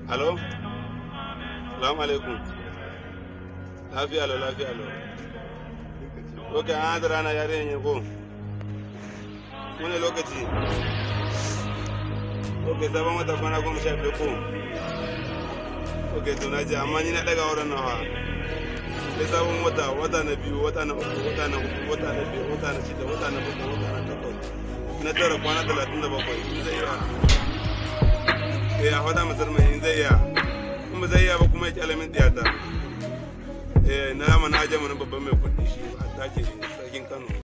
Alo? Salamu alaikum. Lafiya alo, lafiya alo. Ok, an haɗa rana yare ne ko? Wani lokaci? Ok, sabon wata kwana goma sha biyu ko? Ok, to na ji, amma ni na ɗaga wurin nawa. Sai sabon wata, wata na biyu, wata na uku, wata na hudu, wata na biyu, wata na shida, wata na bakwai, wata na takwas. Na tara kwana talatin da bakwai, in zai iya. Eh, a faɗa masar mai in zai iya. kuma zai iya ba kuma ya kyale min tiyata eh na mana aje mana babban mai kuɗi shi a take sarkin Kano